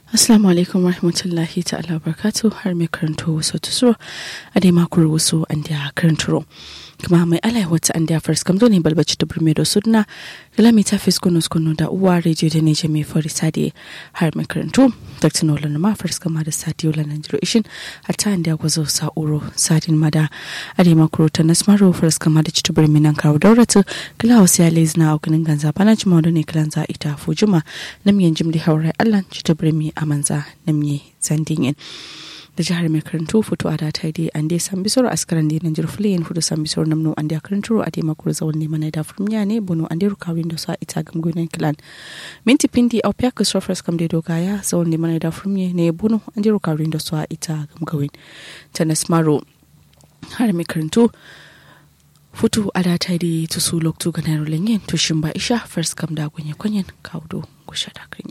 Assalamu alaikum rahmatullahi ta'ala barkatu har mai karanto wasu tusuro a dai makon wasu an da karanturo. kuma mai alai wata an da first kam ne balbaci da burme da sudna galami ta fis kunu kunu da uwa rediyo da ne jami fari sadi har mai karanto dr nolan ma first kama da sadi yola nan jiro ishin hatta an da gwazo sa'uro sadin mada a dai makon ta nasmaro first kama da citu burme nan kawo dauratu kila wasu ya lezina a ganin ganza bana jima da ne kilan za ita fujuma namyen jimdi haurai allan citu burme a manza namye zandin da jihar mai karantu fito a data dai an dai san bisoro askaran da nan jirfule yin hudu san bisoro namno an dai karantu a dai makuru zawon ne mana da furmiya ne bono an dai rukawin da sa ita gam gunan kilan minti pindi au pia ka sofres kam dai dogaya zawon ne mana da furmiya ne bono an dai rukawin da sa ita gam gawin tanas maro har mai karantu futu a data dai tusu loktu ganar lenyen tushin ba isha first kam da gunye kunyen kaudo gusha da